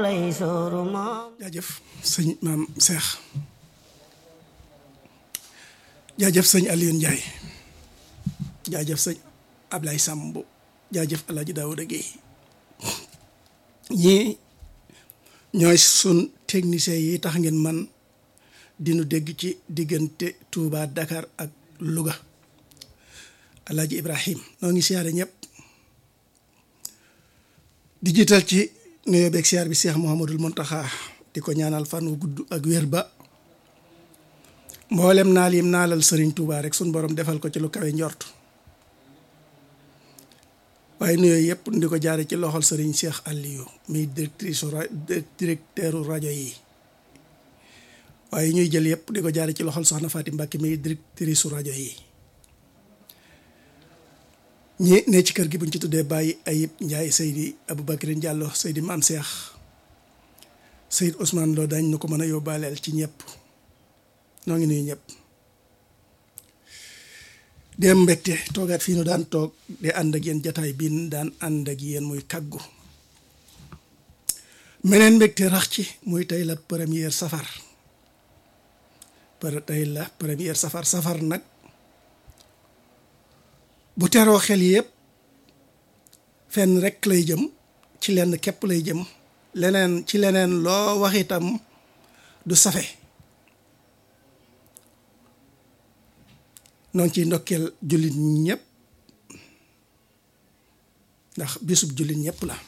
jaajëf sëñ maam Cheikh jaajëf sëñ Alioune Ndiaye jaajëf sëñ Ablaye Samb jaajëf El Hadj Daouda Guèye ñii ñooy sun technicien yi tax ngeen man dinu dégg ci diggante Touba Dakar ak Louga El Hadj Ibrahim noo ngi siyaare ñëpp di jiital ci nuyoo beeg siyaar bi Cheikh Mouhamadul Mountakha di ko ñaanal fan wu gudd ak wér ba mboolem naal yim naalal Serigne Touba rek sun borom defal ko ci lu kawe njort waaye nuyoo yëpp di ko jaare ci loxol Serigne Cheikh Aliou muy directrice directeur rajo yi waaye ñuy jël yëpp di ko jaare ci loxol Soxna Fatim Mbacke muy directrice rajo yi ñi ne ci kër gi buñ ci tuddee Baye Ayib Ndiaye Seydi Aboubacrine Diallo Seydi Maam Cheikh Seydi Ousmane Lo dañ nu ko mën a yóbbaaleel ci ñëpp noo ngi nuyu ñëpp dem mbégte toogaat fii nu daan toog di ànd ak yéen jataay bii daan ànd ak yéen muy kàggu meneen mbégte rax ci muy tey la première safar par tey la première safar safar nag bu teroo xel yëpp fenn rek lay jëm ci lenn képp lay jëm leneen ci leneen loo wax itam du safe noonu ciy ndokkeel jullit ñëpp ndax bisub jullit ñëpp la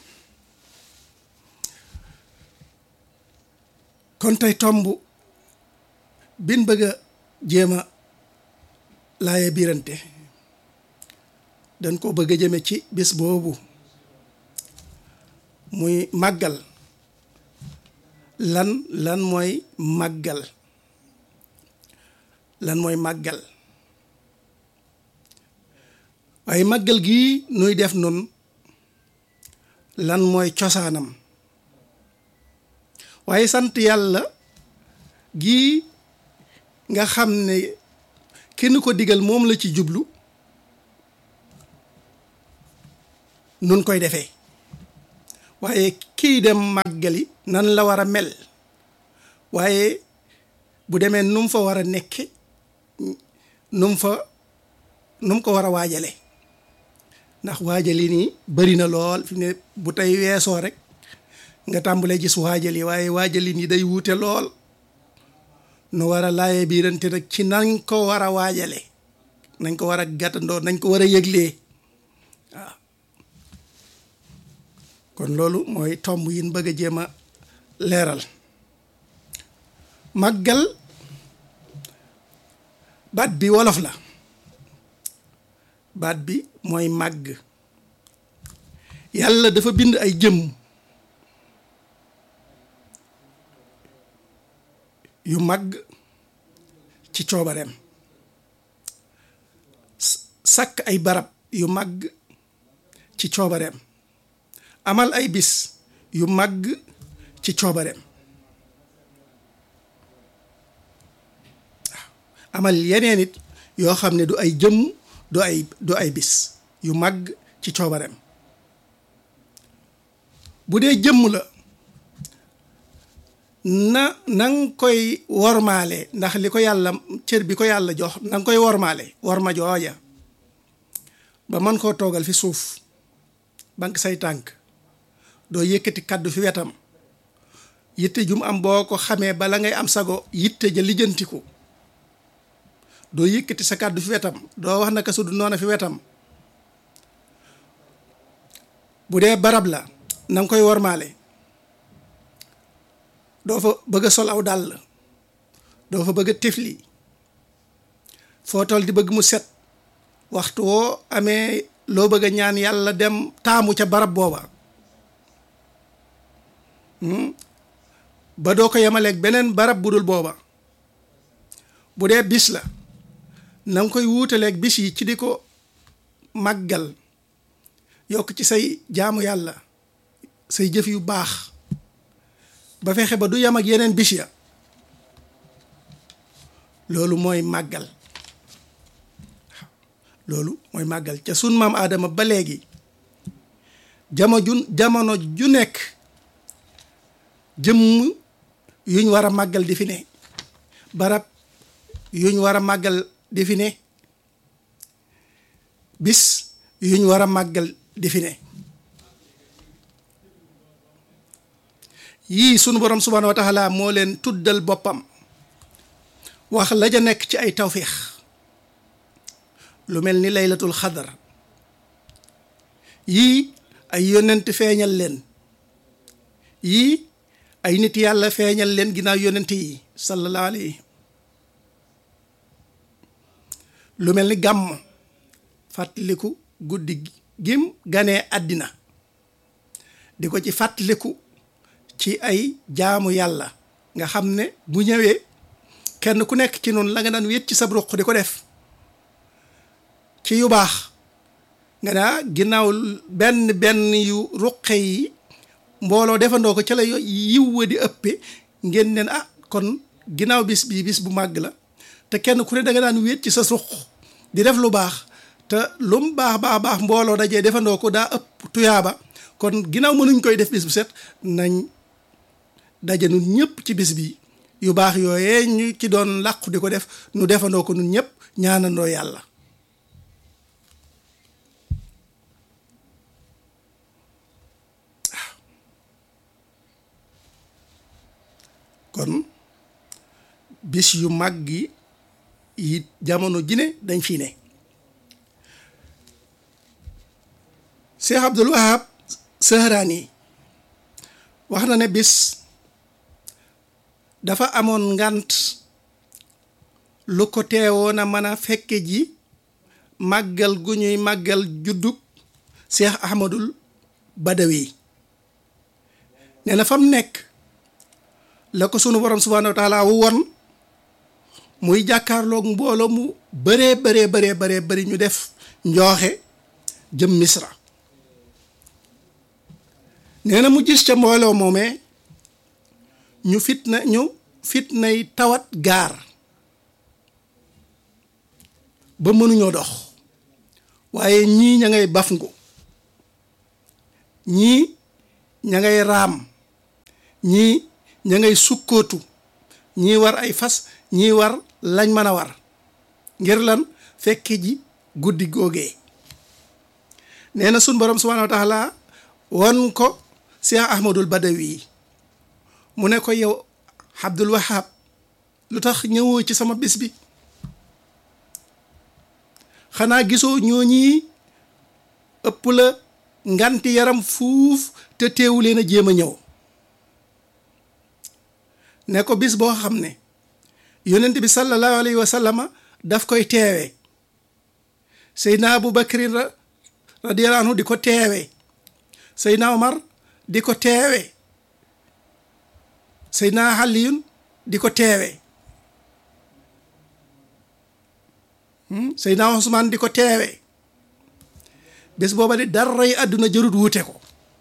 kon tey tomb bin bëgg a jéem a laaye biirante dañ ko bëgg a jëme ci bis boobu muy màggal lan lan mooy màggal lan mooy màggal waaye màggal gii nuy def nun lan mooy cosaanam waaye sant yàlla gii nga xam ne kenn ko digal moom la ci jublu nun koy defee waaye kii dem màggali nan la war a mel waaye bu demee nu mu fa war a nekke nu mu fa nu mu ko war a waajale ndax waajali nii bari na lool fi ne bu tey weesoo rek nga tàmbalee gis waajal yi waaye waajali nii day wuute lool nu war a laaye biirante nag ci nañ ko war a waajale nañ ko war a gàttandoo nañ ko war a yëglee waaw kon loolu mooy tomb yin bëgg a jéem a leeral màggal baat bi wolof la baat bi mooy màgg yàlla dafa bind ay jëm yu màgg ci coobareem sàkk ay barab yu màgg ci coobareem amal ay bis yu màgg ci coobareem waaw amal yeneen it yoo xam ne du ay jëmm du ay du ay bis yu màgg ci coobareem bu dee jëmm la na na nga koy wormaale ndax li ko yàlla cër bi ko yàlla jox na nga koy wormaale worma jooja ba mën koo toogal fi suuf bank say tànk doo yëkkati kàddu fi wetam yitte jum am boo ko xamee bala ngay am sago yitte ja lijjantiku doo yëkkati sa kàddu fi wetam doo wax naka su du noona fi wetam bu dee barab la na nga koy wormaale doo fa bëgg a sol aw dàll doo fa bëgg a tifli foo tol di bëgg mu set waxtu woo amee loo bëgg a ñaan yàlla dem taamu ca barab booba ba doo ko yemaleeg beneen barab bu dul booba bu dee bis la na nga koy wuutaleeg bis yi ci di ko màggal yokk ci say jaamu yàlla say jëf yu baax ba fexe ba du yem ak yeneen bis ya loolu mooy màggal loolu mooy màggal ca sun maam aadama ba léegi jamo ju jamono ju nekk jëmm yuñ war a màggal di fi ne barab yuñ war a màggal di fi ne bis yuñ war a màggal di fi ne yii sunu borom subhaanahu wa taala moo leen tuddal boppam wax la ja nekk ci ay tawfiix lu mel ni laylatul xadar yii ay yonent feeñal leen yii ay nit yàlla feeñal leen ginnaaw yonent yi sallallahu alayhi lu mel ni gàmm fàttaliku guddi gim ganee àddina di ko ci fàttaliku ci ay jaamu yàlla nga xam ne bu ñëwee kenn ku nekk ci noonu la nga daan wéet ci sab ruq di ko def ci yu baax nga naa ginnaaw benn benn yu ruqe yi mbooloo defandoo ko ca la yiw wa di ëppe ngeen neen ah kon ginnaaw bis bii bis bu màgg la te kenn ku ne da nga daan wéet ci sa ruq di def lu baax te lu mu baax baax baax mbooloo dajee defandoo ko daa ëpp tuyaaba kon ginnaaw mënuñ koy def bis bu set nañ daje nun ñëpp ci bis bi yu baax yooyee ñu ci doon làqu di ko def nu defandoo ko nun ñëpp ñaanandoo yàlla kon bis yu mag yi yi jamono ji ne dañ fi ne Cheikh Abdul Wahab Sahraani wax na ne bis dafa amoon ngant lu ko teewoon a mën a fekke ji màggal gu ñuy màggal juddub Cheikh Ahmadul Badawi nee na fa mu nekk la ko sunu borom subhaanahu wa taala won muy jàkkaarloog mbooloo mu bëree bëree bëree bëree bëri ñu def njooxe jëm misra nee na mu gis ca mbooloo moomee ñu fitna ñu fitnay tawat gaar ba mënuñoo dox waaye ñii ña ngay bafngu ñii ña ngay raam ñii ña ngay sukkootu ñii war ay fas ñii war lañ mën a war ngir lan fekke ji guddi googee nee na sun borom subhaanahu wa taala won ko Cheikh Ahmadul Badawi mu ne ko yow Abdul Wahab lu tax ñëwoo ci sama bis bi xanaa gisoo ñooñi ëpp la nganti yaram fuuf te teewu leen a jéem a ñëw ne ko bis boo xam ne yonent bi sallallahu alayhi wa sallama daf koy teewe Seydina Abu Bakrin radiyallahu anhu di ko teewe Seydina Omar di ko teewe Seydina Aliyun di ko teewe Seydina Usmaan di ko teewe bés booba di daray àdduna jërut wuute ko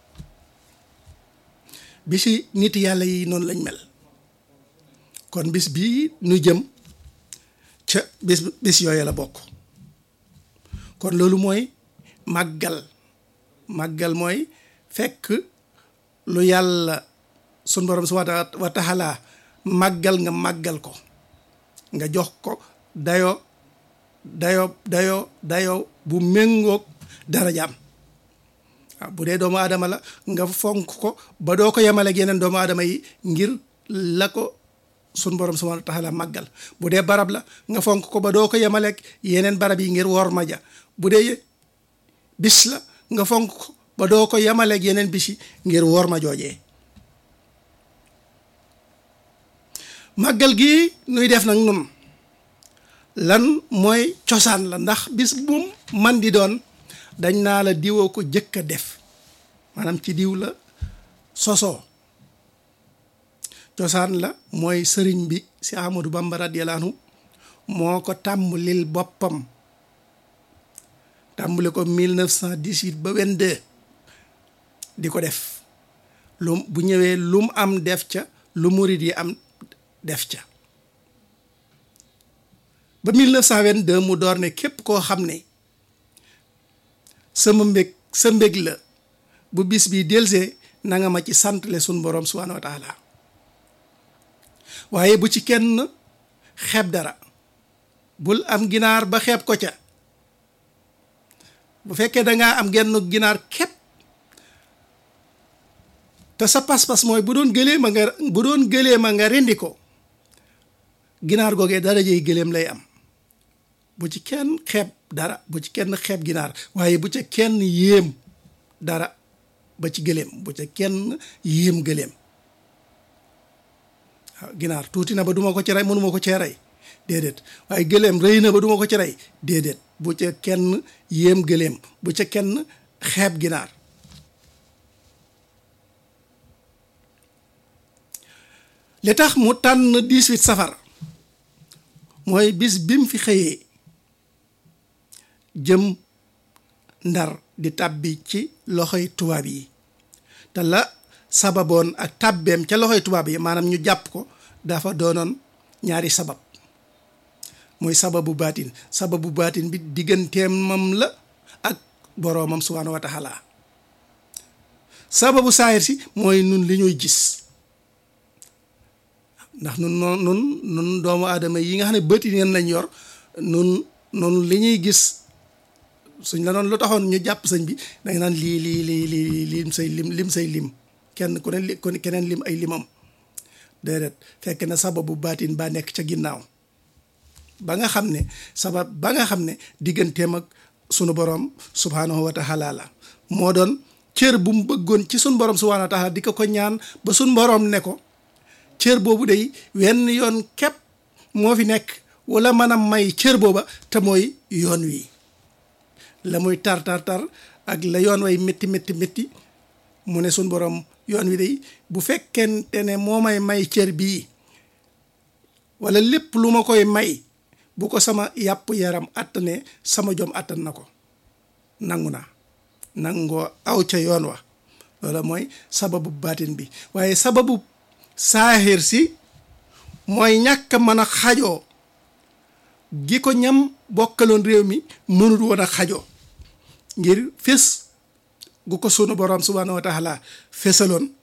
bisi nit yàlla yi noonu lañ mel kon bis bii nu jëm ca bis bis yooyu la bokk kon loolu mooy màggal màggal mooy fekk lu yàlla sun borom subhaanahu wa taala màggal nga màggal ko nga jox ko dayo dayo dayo dayo bu méngoog darajaam waaw bu dee doomu aadama la nga fonk ko ba doo ko yemaleeg yeneen doomu aadama yi ngir la ko sun borom subhaanahu wa taala màggal bu dee barab la nga fonk ko ba doo ko yemaleeg yeneen barab yi ngir wor ma ja bu dee bis la nga fonk ko ba doo ko yemaleeg yeneen bis yi ngir wor ma joojee màggal gi nuy def nag nun lan mooy cosaan la ndax bis bu man di doon dañ naa la diwoo ko jëkk a def maanaam ci diw la sosoo cosaan la mooy sëriñ bi si Ahmadou Bamba radiyallahu anhu moo ko tàmbalil boppam tàmbali ko 1918 ba 22 di ko def lu bu ñëwee lu mu am def ca lu murit yi am def ca ba 1922 mu door ne képp koo xam ne sama mbég sa mbég la bu bis bi delsee na nga ma ci santle sun borom subhaanahu wa taala waaye bu ci kenn xeeb dara bul am ginaar ba xeeb ko ca bu fekkee dangaa am genn ginaar képp te sa pas-pas mooy bu doon gëlee ma nga bu doon gëlee ma nga rendi ko ginaar googee darajey gëléem lay am bu ci kenn xeeb dara bu ci kenn xeeb ginaar waaye bu ca kenn yéem dara ba ci gëléem bu ca kenn yéem gëléem waaw ginaar tuuti na ba duma ko ci rey mënuma ko cee rey déedéet waaye gëléem rëy na ba duma ko ci rey déedéet bu ca kenn yéem gëléem bu ca kenn xeeb ginaar li tax mu tànn 18 safar mooy bis bi mu fi xëyee jëm ndar di tàbbi ci loxoy tubaab yi te la sababoon ak tàbbeem ca loxoy tubaab yi maanaam ñu jàpp ko dafa doonoon ñaari sabab mooy sababu baatin sababu baatin bi digganteem mam la ak boroomam subhaanahu wa taala sababu saayir si mooy nun li ñuy gis ndax nun noon nun nun doomu aadama yi nga xam ne bëti neen lañ yor nun nun li ñuy gis suñ la doon lu taxoon ñu jàpp sëñ bi danga naan lii lii lii lii lim say lim lim say lim kenn ku ne li ku keneen lim ay limam déedéet fekk na sababu baatin baa nekk ca ginnaaw ba nga xam ne sabab ba nga xam ne digganteem ak sunu borom subhaanahu wa taala la moo doon cër bu mu bëggoon ci sunu borom subhaanahu wa taala di ko ko ñaan ba sunu borom ne ko cër boobu day wenn yoon képp moo fi nekk wala mën a may cër booba te mooy yoon wi la muy tar tar tar ak la yoon way métti métti métti mu ne suñ borom yoon wi day bu fekkente ne moo may may cër bii wala lépp lu ma koy may bu ko sama yàpp yaram attane sama jom attan na ko nangu naa nangoo aw ca yoon wa loola mooy sababu baatin bi waaye sababu saaxir si mooy ñàkk mën a xajoo gi ko ñam bokkaloon réew mi mënut woon a xajoo ngir fés gu ko sunu borom subhaanahu wa taala fésaloon